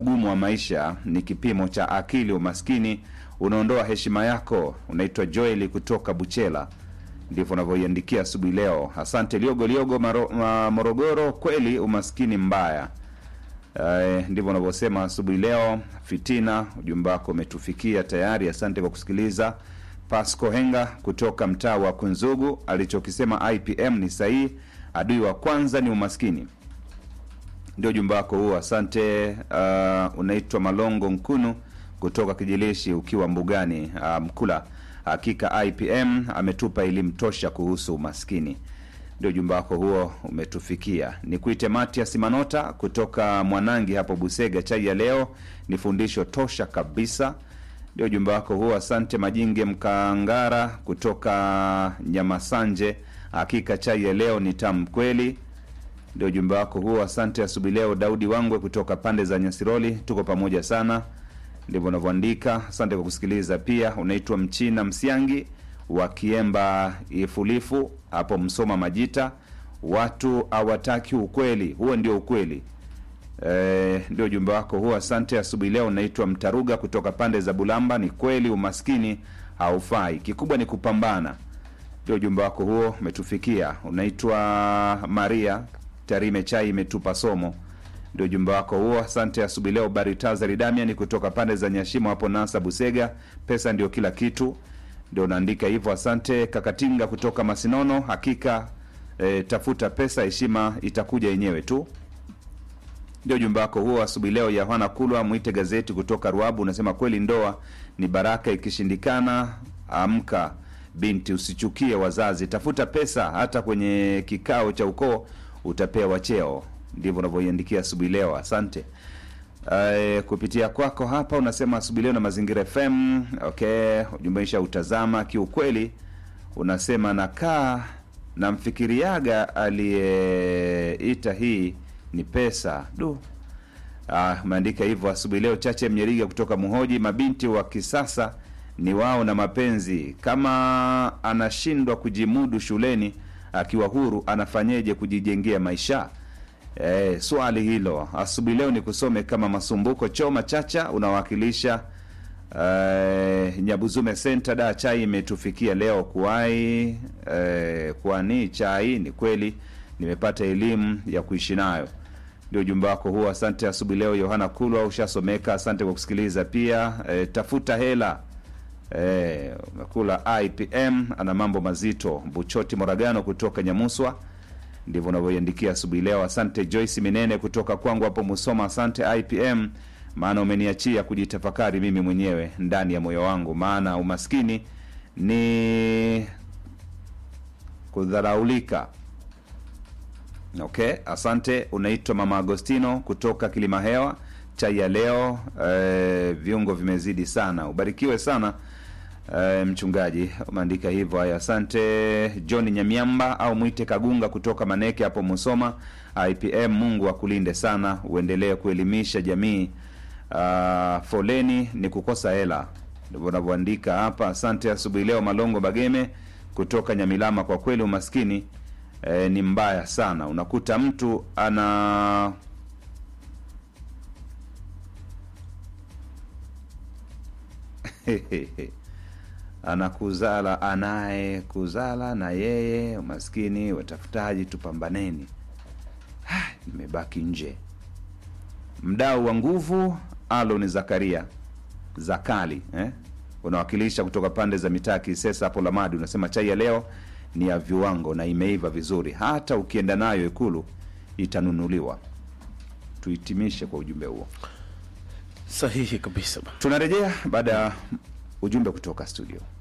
ugumu wa maisha ni kipimo cha akili. Umaskini unaondoa heshima yako. Unaitwa Joeli kutoka Buchela, ndivyo unavyoiandikia asubuhi leo. Asante Liogo Liogo Maro, ma, Morogoro. Kweli umaskini mbaya. Uh, ndivyo unavyosema asubuhi leo. Fitina, ujumbe wako umetufikia tayari. Asante kwa kusikiliza. Pasco Henga kutoka mtaa wa Kunzugu, alichokisema IPM ni sahihi. Adui wa kwanza ni umaskini. Ndio ujumbe wako huo, asante. Uh, unaitwa Malongo Nkunu kutoka Kijilishi, ukiwa mbugani uh, Mkula. Hakika IPM ametupa elimu tosha kuhusu umaskini. Ndio ujumbe wako huo umetufikia. Ni kuite Matias Manota kutoka Mwanangi hapo Busega. Chai ya leo ni fundisho tosha kabisa. Ndio ujumbe wako huo, asante. Majinge Mkangara kutoka Nyamasanje, hakika chai ya leo ni tamu kweli. Ndio ujumbe wako huo, asante. Asubuhi leo Daudi Wangwe kutoka pande za Nyasiroli, tuko pamoja sana. Ndivyo unavyoandika. Asante kwa kusikiliza. Pia unaitwa Mchina Msiangi wa Kiemba Ifulifu hapo Msoma Majita. Watu hawataki ukweli, huo ndio ukweli. E, ndio ujumbe wako huo, asante. Asubuhi leo unaitwa Mtaruga kutoka pande za Bulamba. Ni kweli umaskini haufai, kikubwa ni kupambana. Ndio ujumbe wako huo umetufikia. Unaitwa Maria Tarime, chai imetupa somo. Ndio ujumbe wako huo, asante. Asubuhi leo Baritazari Damian kutoka pande za Nyashimo hapo Nasa Busega, pesa ndio kila kitu, ndio unaandika hivyo. Asante. Kakatinga kutoka Masinono, hakika e, tafuta pesa, heshima itakuja yenyewe tu. Ndio ujumbe wako huo asubuhi leo. Yohana Kulwa mwite gazeti kutoka Ruabu unasema kweli ndoa ni baraka, ikishindikana amka binti, usichukie wazazi, tafuta pesa, hata kwenye kikao cha ukoo utapewa cheo. Ndivyo unavyoiandikia asubuhi leo. Asante. Uh, kupitia kwako hapa unasema asubuhi leo na Mazingira FM. Okay, ujumbeisha utazama. Kiukweli unasema nakaa namfikiriaga aliyeita hii ni pesa du. Ah, umeandika hivyo asubuhi leo. Chache Mnyeriga kutoka Muhoji, mabinti wa kisasa ni wao na mapenzi. Kama anashindwa kujimudu shuleni akiwa huru, anafanyeje kujijengea maisha? E, swali hilo asubuhi leo ni kusome kama Masumbuko Choma Chacha unawakilisha e, Nyabuzume Center. Da, chai imetufikia leo kuwai e, kwani chai ni kweli nimepata elimu ya kuishi nayo. Ndio ujumbe wako huo, asante. Asubuhi leo Yohana Kulwa ushasomeka, asante kwa kusikiliza pia. E, tafuta hela e, umekula IPM ana mambo mazito. Buchoti Moragano kutoka Nyamuswa ndivyo unavyoiandikia asubuhi leo. Asante Joyce Minene kutoka kwangu hapo Musoma. Asante IPM, maana umeniachia kujitafakari mimi mwenyewe ndani ya moyo wangu, maana umaskini ni kudharaulika. Okay, asante. Unaitwa Mama Agostino kutoka Kilima Hewa. Chai ya leo e, viungo vimezidi sana. Ubarikiwe sana e, mchungaji, umeandika hivyo. Haya, asante. John Nyamiamba au mwite Kagunga kutoka Maneke hapo Musoma. IPM, Mungu akulinde sana, uendelee kuelimisha jamii. Uh, foleni ni kukosa hela, ndivyo unavyoandika hapa. Asante. Asubuhi leo Malongo Bageme kutoka Nyamilama, kwa kweli umaskini E, ni mbaya sana. Unakuta mtu ana anakuzala anaye kuzala na yeye umaskini. Watafutaji, tupambaneni. Nimebaki nje. Mdau wa nguvu Alon Zakaria Zakali eh? unawakilisha kutoka pande za mitaa Kisesa hapo Lamadi, unasema chai ya leo ni ya viwango na imeiva vizuri, hata ukienda nayo Ikulu itanunuliwa. Tuhitimishe kwa ujumbe huo. Sahihi kabisa. Tunarejea baada ya ujumbe kutoka studio.